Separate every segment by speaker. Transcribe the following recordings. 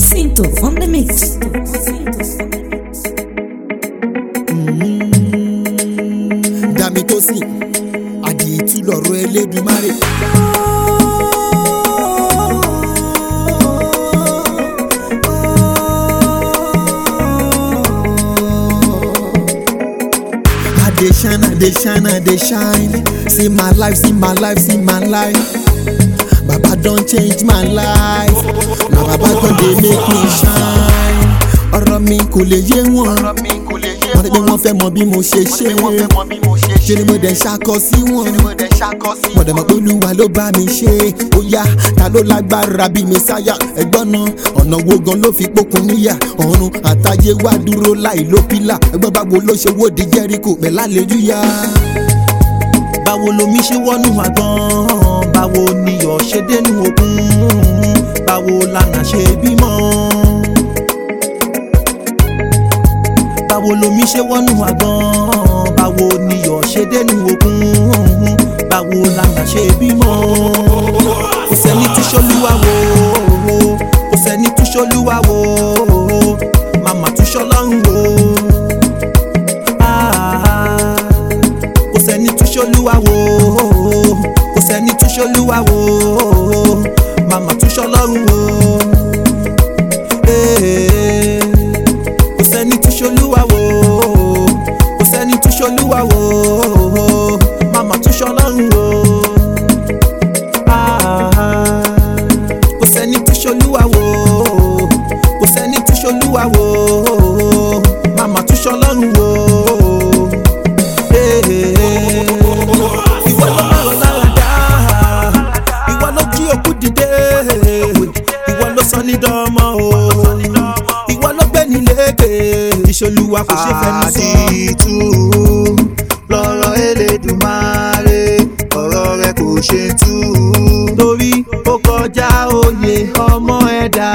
Speaker 1: Cinto on the mix.
Speaker 2: dàmí tó sìn àdìtú lọ̀rọ̀ Elédùmarè. I dey shine, I dey shine, I dey shine. See my life, see my life, see my life. Baba don change my life. Na Baba don dey make me shine. Ọ̀rọ̀ mi kò lè yé wọn. Wọ́n rí pé wọ́n fẹ́ mọ bí mo ṣe ṣe. Ṣé ni mo dẹ̀ ṣakọ sí wọn? Mo dẹ̀ mọ̀ pé Olúwa ló bá mi ṣe. Ó yá, ta ló lágbára bí Mèsáyà? Ẹ̀gbọ́n náà, ọ̀nà wo gan ló fi pókun níyà? Ọ̀run àtayé wá dúró láì ló pílà. Ẹ̀gbọ́n báwo ló ṣe wó di Jẹ́ríkò pẹ̀lú àlejúyà?
Speaker 3: báwo lomi ṣe wọnú àgbọn báwo niyọ̀ ṣe dénú òkun báwo lànà ṣe bímọ. báwo lomi ṣe wọnú àgbọn báwo niyọ̀ ṣe dénú òkun báwo lànà ṣe bímọ. kò sẹ́ni tí ṣolúwa wò kò sẹ́ni tí ṣolúwa wò màmá tún ṣọlọ́run wò. Ah, kò sẹ́ni tún ṣolúwa wò kò sẹ́ni tún ṣolúwa wò màmá tún ṣọlọ́run wò Eh, kò sẹ́ni tún ṣolúwa wò kò sẹ́ni tún ṣolúwa wò màmá tún ṣọlọ́run wò Ah, kò sẹ́ni tún ṣolúwa wò kò sẹ́ni tún ṣolúwa wò màmá tún ṣọlọ́run wò ìwọ ló lọ́rọ̀ lára dá ìwọ ló jí òkú dìde ìwọ ló sọ ní dánmọ́ o ìwọ ló gbé ní lékè ìṣolúwa kò ṣe fẹnu sọ.
Speaker 4: àdìtú lọ́rọ̀ Elédùmarè ọ̀rọ̀ rẹ̀ kò ṣe tú.
Speaker 3: torí ó kọjá òye ọmọ ẹ̀dá.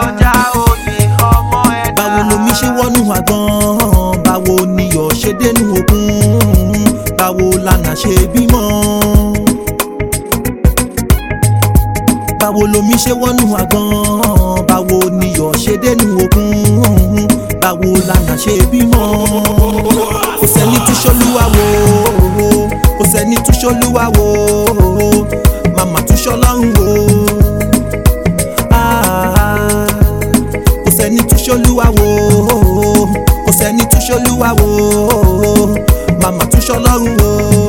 Speaker 3: báwo lomi ṣe wọnú àgbọn báwo niyọ̀ ṣe dénú òkun báwo lànà ṣe bímọ. báwo lomi ṣe wọnú àgbọn báwo niyọ̀ ṣe dénú òkun báwo lànà ṣe bímọ. kò sẹ́ni tí ṣolúwa wò kò sẹ́ni tí ṣolúwa wò màmá tún ṣọlọ́run wò. Ah, kò sẹ́ni tún ṣolúwa wò kò sẹ́ni tún ṣolúwa wò màmá tún ṣọlọ́run wò.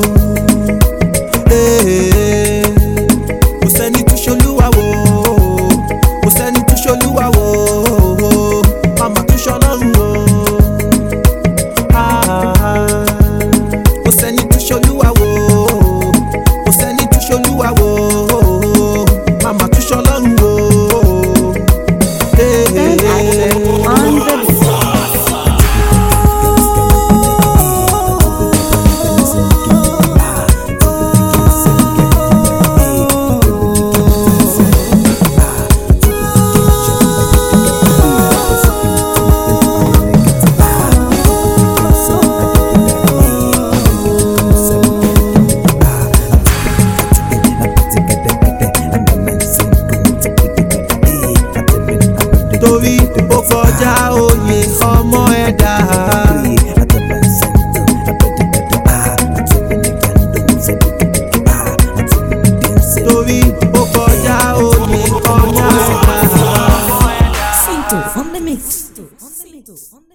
Speaker 3: Eh, kò sẹ́ni tún ṣolúwa wò kò sẹ́ni tún ṣolúwa wò màmá tún ṣọlọ́run wò. Ah, kò sẹ́ni tún ṣolúwa wò kò sẹ́ni tún ṣolúwa wò màmá tún ṣọlọ́run wò. Eh,
Speaker 1: On the mix.
Speaker 3: torí ó kọjá òye ọmọ ẹ̀dá. torí ó kọjá òye ọmọ ẹ̀dá.
Speaker 1: Cinto on the mix. Cinto on the mix.